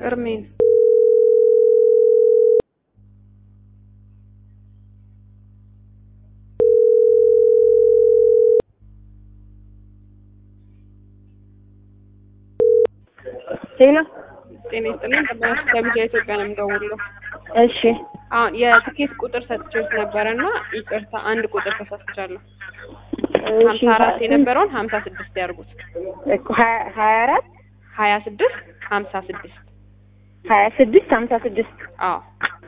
እርሜን ሄሎ ጤና ይስጥልኝ። ጠባቂ ከቢጃ ኢትዮጵያ ነው የምደውለው። እሺ አሁን የትኬት ቁጥር ሰጥቼው ነበረ እና ይቅርታ አንድ ቁጥር ተሳስቻለሁ። ሀምሳ አራት የነበረውን ሀምሳ ስድስት ያርጉት። እኮ ሀያ ሀያ አራት ሀያ ስድስት ሀምሳ ስድስት ሀያ ስድስት ሀምሳ ስድስት አዎ